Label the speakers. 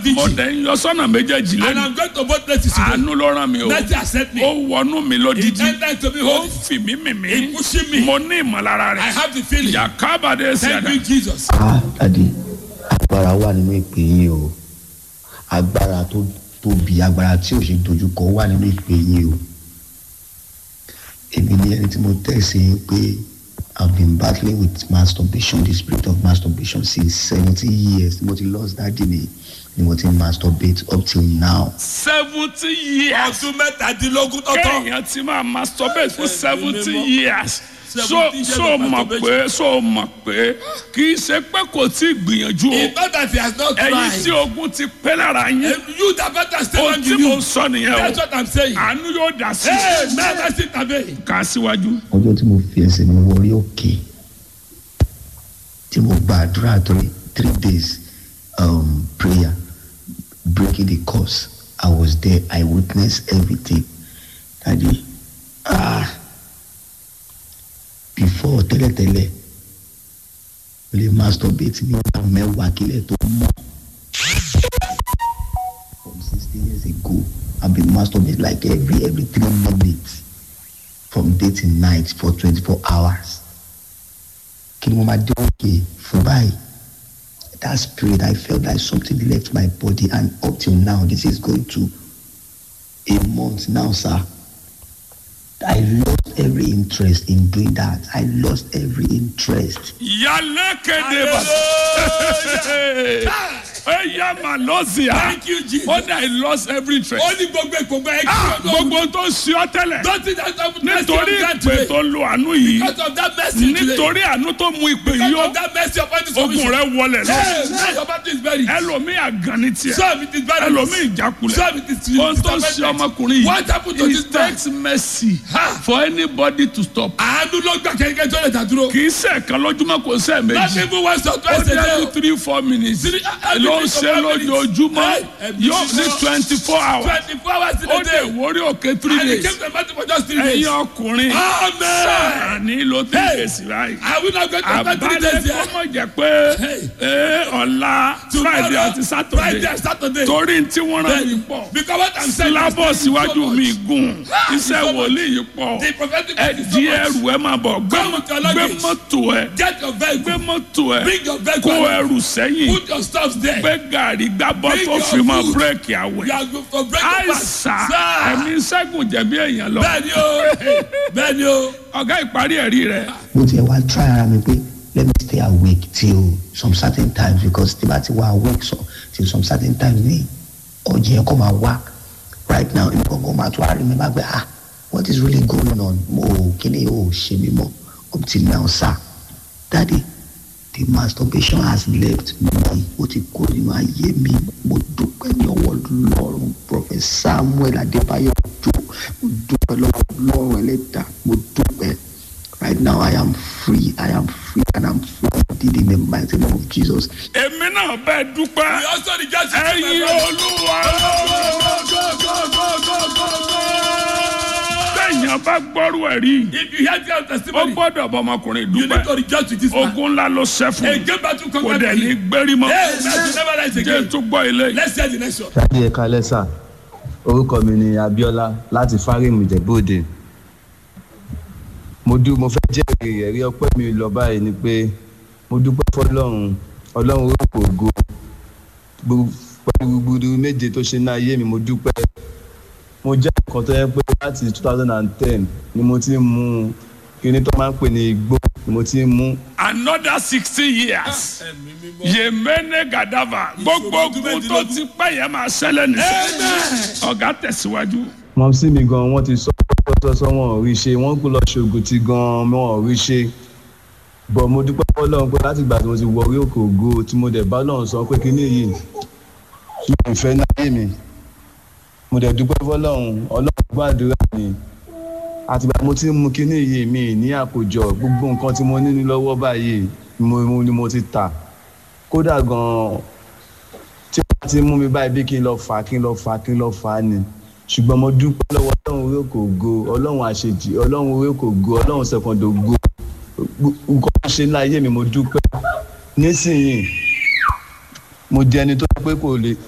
Speaker 1: vigil.
Speaker 2: mo dẹ̀ ń yọ sọ́nà méjèèjì
Speaker 1: And
Speaker 2: lẹ́nu
Speaker 1: I'm going to both places today.
Speaker 2: àánú ló rán mi o
Speaker 1: Mercy has sent me.
Speaker 2: ó wọnú mi
Speaker 1: He
Speaker 2: lódìdí
Speaker 1: entered to me
Speaker 2: ó
Speaker 1: holy.
Speaker 2: fì mí mì mí
Speaker 1: He pushing me.
Speaker 2: mo ní ìmọ̀lára
Speaker 1: I
Speaker 2: rẹ̀
Speaker 1: have the feeling.
Speaker 2: yàkábàdé
Speaker 1: Thank
Speaker 2: ṣẹ̀dá
Speaker 1: you, Jesus.
Speaker 3: ah dadi agbára wà nínú ìpè yín o agbára tó tóbi agbára tí ò ṣe dojúkọ wà nínú ìpè yín o èmi ni ẹni tí mo tẹ̀sí yín pé i've been battling with masturbation the spirit of masturbation since seventy years mo ti lost daddy mi ni mo ti masturbate up till now
Speaker 2: seventy years
Speaker 1: Ọdún mẹ́tàdínlógún tọ́tọ́.
Speaker 2: kéèyàn ti máa masturbate fún seventy
Speaker 1: mímọ́.
Speaker 2: years so
Speaker 1: 70 years
Speaker 2: so
Speaker 1: of
Speaker 2: mọ̀
Speaker 1: masturbation.
Speaker 2: pé so mọ̀ pé kì í ṣe pé kò tí ì gbìyànjú o
Speaker 1: It's not that he has not
Speaker 2: ẹ̀yin tí
Speaker 1: tried.
Speaker 2: ogun ti pẹ́ lára yín
Speaker 1: You that better stay
Speaker 2: ohun
Speaker 1: on
Speaker 2: tí
Speaker 1: you.
Speaker 2: mo sọ nìyẹn
Speaker 1: That's
Speaker 2: o
Speaker 1: what I'm saying.
Speaker 2: àánú yóò dá sí
Speaker 1: Hey,
Speaker 2: i
Speaker 1: man, that's it, Abe.
Speaker 2: kà á síwájú.
Speaker 3: ọjọ́ tí mo fi ẹsẹ̀ mi wọrí òkè tí mo gba àdúrà three three days um, prayer breaking the curse I was there I witnessed everything dadi ah before tẹ́lẹ̀tẹ́lẹ̀ mo lè masturbate ní ọ̀nà mẹ́wàá kílẹ̀ tó mọ́ from sixteen years ago I been masturbate like every every three minutes from day till night for twenty-four hours. Kí ni mo máa dé òkè fún báyìí? That spirit I felt like something left my body and up till now this is going to a month now sir. I lost every interest in doing that. I lost every interest.
Speaker 2: yálé kéde bá ẹ yá mà lọ́sì á
Speaker 1: Thank you, Jesus.
Speaker 2: ó dà I lost every interest.
Speaker 1: Ó ní gbogbo ìgbòho ẹ̀
Speaker 2: Ah,
Speaker 1: kí ọdún.
Speaker 2: gbogbo tó ń ṣe ọ́ tẹ́lẹ̀
Speaker 1: Don't think that's not mercy
Speaker 2: nítorí
Speaker 1: of God
Speaker 2: ìpè
Speaker 1: today.
Speaker 2: tó lo àánú yìí
Speaker 1: Because of that mercy today.
Speaker 2: nítorí àánú tó mú ìpè yìí
Speaker 1: Because
Speaker 2: ó
Speaker 1: of that mercy upon this
Speaker 2: ogun
Speaker 1: commission.
Speaker 2: rẹ wọlẹ̀ lọ
Speaker 1: Hey, man, your battle is buried.
Speaker 2: ẹlòmíì àgàn ní tiẹ̀
Speaker 1: Some it is buried.
Speaker 2: ẹlòmíì ìjákulẹ̀
Speaker 1: Some it is
Speaker 2: ohun tó ń ṣe ọmọkùnrin
Speaker 1: What happened to
Speaker 2: yìí
Speaker 1: this
Speaker 2: it
Speaker 1: man?
Speaker 2: takes mercy
Speaker 1: Ha!
Speaker 2: for anybody to stop
Speaker 1: Àánú ló gbà kẹ́kẹ́ tó lè dàdúró.
Speaker 2: kì í ṣe ẹ̀kan lójúmọ́ kò ṣe
Speaker 1: Not
Speaker 2: méjì
Speaker 1: even once or
Speaker 2: ó
Speaker 1: twice a
Speaker 2: dé
Speaker 1: day.
Speaker 2: every three four minutes
Speaker 1: Three- every
Speaker 2: ló ń
Speaker 1: three to
Speaker 2: ṣe
Speaker 1: four minutes.
Speaker 2: lójoojúmọ́
Speaker 1: Hey, every
Speaker 2: yóò ní
Speaker 1: three to-
Speaker 2: twenty four hours
Speaker 1: Twenty-four hours in
Speaker 2: ó
Speaker 1: a
Speaker 2: dé
Speaker 1: day.
Speaker 2: ìwórí òkè three
Speaker 1: And he
Speaker 2: days
Speaker 1: came to the battle for just three days.
Speaker 2: ẹ̀yin ọkùnrin
Speaker 1: Amen.
Speaker 2: sáàní ló tẹ̀
Speaker 1: Hey.
Speaker 2: kèsì báyìí
Speaker 1: Are we not going to spend three
Speaker 2: àbálẹ̀
Speaker 1: days
Speaker 2: kó
Speaker 1: here?
Speaker 2: mọ̀ jẹ́ pé
Speaker 1: Hey.
Speaker 2: ee, ọ̀la friday àti
Speaker 1: Friday
Speaker 2: saturday
Speaker 1: and Saturday.
Speaker 2: torí tí wọ́n rán mi pọ̀
Speaker 1: Because what I'm saying is
Speaker 2: sílábọ̀
Speaker 1: so
Speaker 2: síwájú
Speaker 1: much.
Speaker 2: mi gùn
Speaker 1: Ah,
Speaker 2: iṣẹ́
Speaker 1: so much.
Speaker 2: wòlíì yìí pọ̀
Speaker 1: The prophetic
Speaker 2: ẹ
Speaker 1: word is so
Speaker 2: di
Speaker 1: much.
Speaker 2: ẹrù ẹ máa bọ̀ gbé
Speaker 1: Come with your
Speaker 2: gbé
Speaker 1: luggage.
Speaker 2: mọ́tò ẹ
Speaker 1: Get your
Speaker 2: gbé
Speaker 1: vehicle.
Speaker 2: mọ́tò ẹ
Speaker 1: Bring your vehicle.
Speaker 2: kó ẹrù sẹ́yìn
Speaker 1: Put your stuff there.
Speaker 2: gbé gàrí gbábọ́
Speaker 1: Bring
Speaker 2: tó
Speaker 1: your
Speaker 2: fi máa
Speaker 1: food.
Speaker 2: bírèkì
Speaker 1: You
Speaker 2: àwẹ̀
Speaker 1: are going for breakfast.
Speaker 2: àìsà ẹ̀mí ṣẹ́gun jẹ̀bi èèyàn lọ
Speaker 1: Bẹ́ẹ̀ni o. Bẹ́ẹ̀ni o.
Speaker 2: ọ̀gá ìparí ẹ̀rí rẹ̀
Speaker 3: mo tiẹ̀ wá try ara mi pé let me stay awake till some certain times because tí bá ti wá awake so till some certain times ní ọjọ́ yẹn kọ́ máa wá right now ní gbọ̀ngàn máa tún àárín mi máa gbé ah what is really going on mo ò kíni ò ṣe mí mọ́ up till now sir daddy the masturbation has left me ó ti kó nínú ayé mi mo dúpẹ́ ní ọwọ́ lọ́rùn prophet samuel adébáyọ̀ ojo mo dúpẹ́ lọ́wọ́ lọ́rùn ẹlẹ́dàá mo dúpẹ́ right now i am free i am free and i'm free indeed in the mighty name of jesus.
Speaker 2: èmi náà bẹ́ẹ̀ dúpẹ́
Speaker 1: We also rejoice in
Speaker 2: ẹ̀yin
Speaker 1: the
Speaker 2: olúwa
Speaker 1: Go, go, go, go, go, go.
Speaker 2: bẹ́ẹ̀yàn bá gbọ́rú ẹ̀rí
Speaker 1: If you hear your
Speaker 2: ó
Speaker 1: testimony,
Speaker 2: gbọ́dọ̀ bọ ọmọkùnrin
Speaker 1: you need to
Speaker 2: dúpẹ́
Speaker 1: rejoice with this man.
Speaker 2: ogun ńlá ló ṣẹ́ fún
Speaker 1: A
Speaker 2: mi
Speaker 1: game battle
Speaker 2: kò
Speaker 1: conquered
Speaker 2: dẹ̀
Speaker 1: by
Speaker 2: ní
Speaker 1: him.
Speaker 2: gbérí mọ́
Speaker 1: Yes, man, you never rise
Speaker 2: jẹ́
Speaker 1: again.
Speaker 2: tó gbọ́ ilé yìí.
Speaker 1: Let's hear the next one.
Speaker 4: dádì ẹ̀ka lẹ́sà orúkọ mi ni abiola láti fárímù ìjẹ̀bú-òde mo dú mo fẹ́ jẹ́rìí ẹ̀rí ọpẹ́ mi lọ báyìí ni pé mo dúpẹ́ fọlọ́run ọlọ́run orúkọ ògo Gbogbo- pẹ̀lú gbogbo méje tó ṣe ní ayé mi mo dúpẹ́ mo jẹ́ nǹkan tó yẹ pé láti two thousand and ten ni mo ti ń mu kíní tó máa ń pè ní igbó ni mo ti ń mu
Speaker 2: another sixty years yemene gadava gbogbo ogun tó ti pẹ́ yẹn máa ṣẹlẹ̀ nìyẹn ọ̀gá tẹ̀síwájú.
Speaker 4: mọ̀ sí mi gan wọ́n ti sọ sọ́sọ́ wọn ò rí ṣe wọ́n kú lọ ṣoògùn tí gan wọn ò rí ṣe bọ̀ mo dúpẹ́ fọlọ́run pé láti ìgbà tí mo ti wọ orí òkè ògo tí mo dẹ̀ bá lọ́run sọ pé kíní yìí mi ò fẹ́ náyé mi mo dẹ̀ dúpẹ́ fọlọ́run ọlọ́run gbàdúrà mi àtìgbà mo ti ń mu kíní yìí mi ní àkójọ gbogbo nǹkan tí mo ní ní lọ́wọ́ báyìí ni mo mo- ni mo ti tà kódà gan tí wọ́n ti mú mi báyìí bí kí n lọ fà á kí n lọ fà á kí n lọ fà á ni ṣùgbọ́n mo dúpẹ́ lọ́wọ́ ọlọ́run orí òkè ògo ọlọ́run àṣejì ọlọ́run orí òkè ògo ọlọ́run sẹ̀kọ̀ndò ògo nǹkan tó ṣe láyé mi mo dúpẹ́ nísìnyí mo jẹ́ ẹni tó pé kò lè